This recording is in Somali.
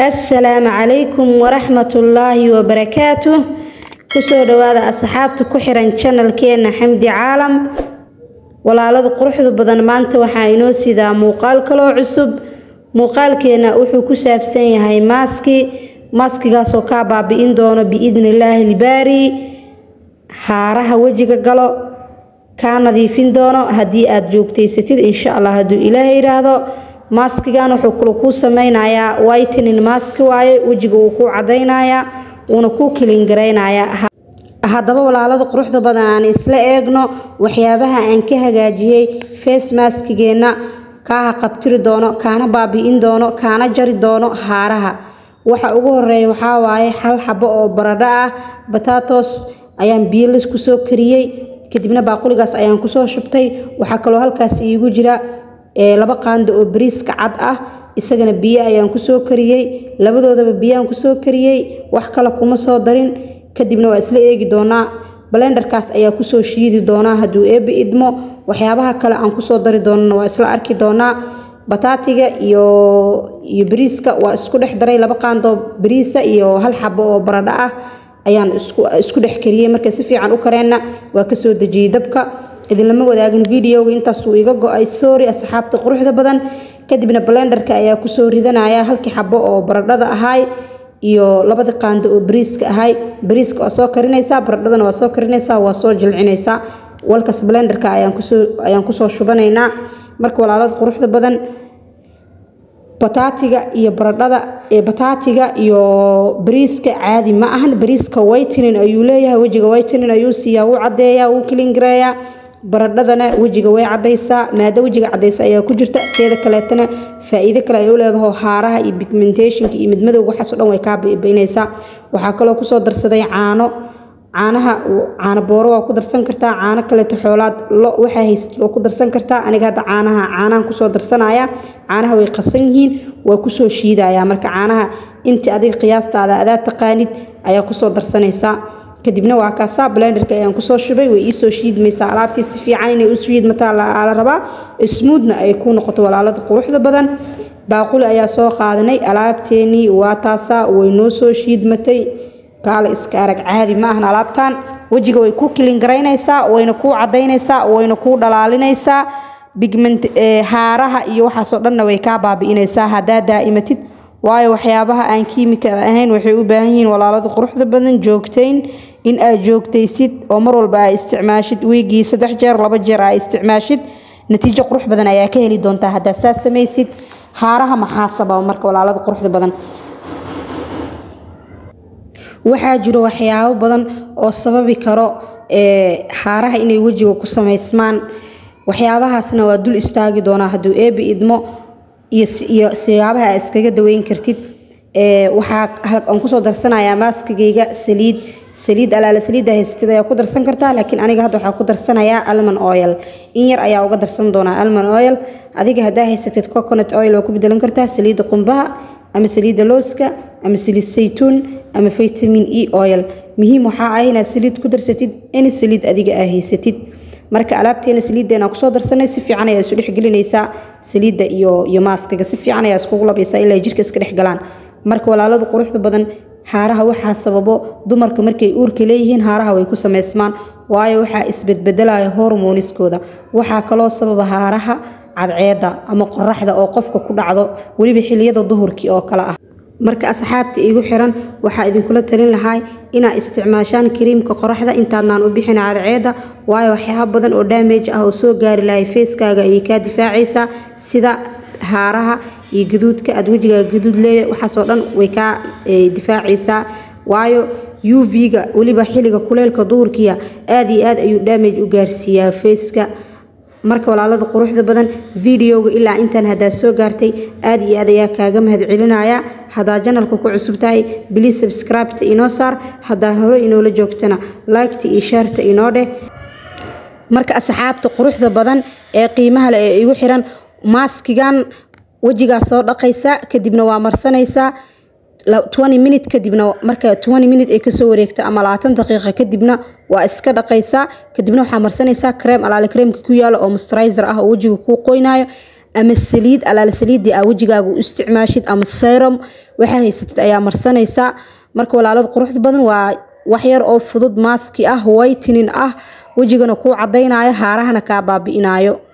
assalaamu calaykum waraxmatullaahi wabarakaatu kusoo dhawaada asxaabta ku xiran janalkeena xamdi caalam walaalada quruxda badan maanta waxaa inoo sidaa muuqaal kaloo cusub muuqaalkeena wuxuu ku saabsan yahay maaski maaskigaasoo kaa baabi-in doono biidnillaahi ilbaari haaraha wejiga galo kaa nadiifin doono haddii aad joogtaysatid insha allah hadduu ilaaha yidhaahdo maaskigan wuxuu kula kuu sameynayaa whitening maski waaye wejiga wuu kuu cadaynayaa wuuna kuu kilingaraynayaa haddaba walaalada quruxda badan aan isla eegno waxyaabaha aan ka hagaajiyey face maskigeenna kaaha qabtiri doono kaana baabi-in doono kaana jari doono haaraha waxa ugu horeeya waxaa waaye hal xabo oo baradho ah batatos ayaan biilis kusoo kariyey kadibna baaquligaas ayaan kusoo shubtay waxaa kaloo halkaas iigu jira laba qaando oo bariiska cad ah isagana biyo ayaan kusoo kariyey labadoodaba biyaan kusoo kariyey wax kale kuma soo darin kadibna waa isla eegi doonaa balenderkaas ayaa kusoo shiidi doonaa hadduu eebbi idmo waxyaabaha kale aan kusoo dari doonana waa isla arki doonaa bataatiga iyo iyo bariiska waa isku dhex daray laba qaandoo bariisa iyo hal xabo oo baradho ah ayaan isku dhex kariyey markay si fiican u kareenna waa kasoo dejiyey dabka idinlama wadaagin videoga intaasuu iga go-ay sorry asxaabta quruxda badan kadibna balenderka ayaa kusoo ridanaya halkii xabo oo baradhada ahaay iyo labadii qaando oo bariiska ahay bariiska waa soo karinaysaa baradhadana waa soo karinaysaa waa soo jilcinaysaa walkas balenderka ayaan kusoo shubanaynaa marka walaalada quruxda badan bataatiga iyo baradhada bataatiga iyo bariiska caadi ma ahan bariiska whitening ayuu leeyahay wejiga whitening ayuu siiyaa wuu cadeeyaa wuu kilingareeyaa baradhadana wejiga way cadaysaa maado wejiga cadaysa ayaa ku jirta teeda kaleetana faa-iido kale ay u leedaho haaraha iyo bigmentationka iyo midmadowga waxaasoo dhan way kaa bibaynaysaa waxaa kaloo kusoo darsaday caano caanaha caano booro waa ku darsan kartaa caano kaleeto xoolaad lo waxaa haysatid waa ku darsan kartaa aniga hadda caanaha caanahan kusoo darsanaya caanaha way qasan yihiin waa kusoo shiidaya marka caanaha intii adiga qiyaastaada adaa taqaanid ayaa kusoo darsanaysaa kadibna waa kaasaa blenderka ayaan kusoo shubay way iisoo shiidmaysaa alaabtii si fiican inay u shiidmataa la rabaa smuudna ay ku noqoto walaalada quruxda badan baaquli ayaa soo qaadanay alaabteenii waa taasaa way noo soo shiidmatay kaale iska arag caadi ma ahan alaabtan wejiga way ku kilingaraynaysaa wayna kuu cadaynaysaa wayna kuu dhalaalinaysaa bigment haaraha iyo waxaasoo dhanna way kaa baabi'inaysaa haddaa daa'imatid waayo waxyaabaha aan kiimikada ahayn waxay u baahan yihiin walaalada quruxda badan joogtayn in aad joogtaysid oo mar walba aa isticmaashid wiigii saddex jeer laba jeer aa isticmaashid natiijo qurux badan ayaa ka heli doontaa haddaad saas samaysid haaraha maxaa sababa marka walaalada quruxda badan waxaa jiro waxyaabo badan oo sababi karo haaraha inay wejiga ku samaysmaan waxyaabahaasna waa dul istaagi doonaa hadduu eebi idmo iyo siyaabaha aa iskaga daweyn kartid waxaa aan kusoo darsanayaa maaskigayga saliid saliid alaala saliidda haysatid ayaa ku darsan kartaa laakiin aniga hadda waxaa ku darsanayaa almon oil in yar ayaa uga darsan doonaa almon oil adiga haddaa haysatid coconut oil waa ku bedelan kartaa saliidda qumbaha ama saliidda looska ama saliid saytuun ama vitamin e oil muhiim waxaa ah inaad saliid ku darsatid any saliid adiga aa haysatid marka alaabteena saliiddeena kusoo darsanay si fiican ayaa isu dhexgelinaysaa saliidda iyo iyo maaskiga si fiican ayaa iskugu labaysaa ilaa jirka iska dhex galaan marka walaalada quruxda badan haaraha waxaa sababo dumarka markay uurka leeyihiin haaraha way ku samaysmaan waayo waxaa isbedbedelaya hormoniskooda waxaa kaloo sababa haaraha cadceedda ama qoraxda oo qofka ku dhacdo weliba xiliyada duhurkii oo kale ah marka asxaabta igu xiran waxaa idinkula talin lahay inaad isticmaashaan kariimka qoraxda intaadnaan u bixin cadceedda waayo waxyaaba badan oo daamage ah oo soo gaari lahay feeskaaga ayay kaa difaacaysaa sida haaraha iyo gaduudka aad wejigaaga gaduud leeya waxaasoo dhan way kaa difaacaysaa waayo u v-ga weliba xilliga kuleylka duhurkiya aad iyo aad ayuu daamage u gaarsiiyaa feeska marka walaalada quruxda badan videoga ilaa intaan haddaa soo gaartay aad iyo aad ayaa kaaga mahad celinaya haddaa janalka ku cusub tahay bili subscribeta inoo saar haddaa hore inoola joogtana liketa iyo shaarta inoo dheh marka asxaabta quruxda badan ee qiimaha leh ee igu xiran maaskigan wejigaa soo dhaqaysaa kadibna waa marsanaysaa minut kadibna marka minut ay kasoo wareegto ama labaatan daqiiqa kadibna waa iska dhaqaysaa kadibna waxaa marsanaysaa kareem alaale kareemka ku yaalo oo musturizer ah oo wejiga kuu qoynayo ama saliid alaal saliidii aa wejigaaga u isticmaashid ama serum waxaa haysatid ayaa marsanaysaa marka walaalada quruxda badan waa waxyar oo fudud maaski ah whitening ah wejigana kuu cadaynayo haarahana kaa baabi'inayo